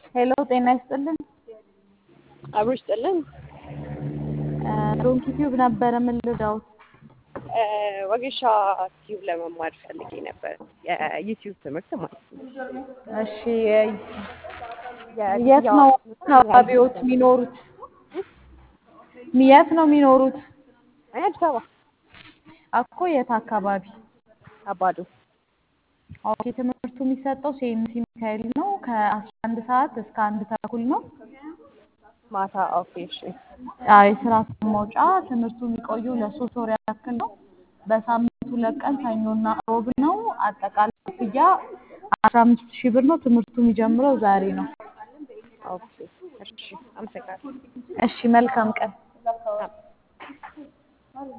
ሄሎ ጤና ይስጥልን። አብሮ ይስጥልን። ዶንኪ ቲዩብ ነበረ ምን ልርዳዎት? ወጌሻ ቲዩብ ለመማር ፈልጌ ነበር። የዩቲዩብ ትምህርት ማለት ነው። እሺ የት ነው አካባቢዎት የሚኖሩት? የት ነው የሚኖሩት? እኔ አዲስ አበባ እኮ የት አካባቢ? አባዶ። ኦኬ ትምህርቱ የሚሰጠው ሴምሲ ሚካኤል ነው። ከአስራ አንድ ሰዓት እስከ አንድ ተኩል ነው። ማታ ኦኬ እሺ። አዎ የስራ መውጫ ትምህርቱ የሚቆዩ ለሶስት ወር ያክል ነው። በሳምንት ሁለት ቀን ሰኞና ሮብ ነው። አጠቃላይ ክፍያ አስራ አምስት ሺህ ብር ነው። ትምህርቱ የሚጀምረው ዛሬ ነው። ኦኬ እሺ። አመሰግናለሁ። እሺ መልካም ቀን።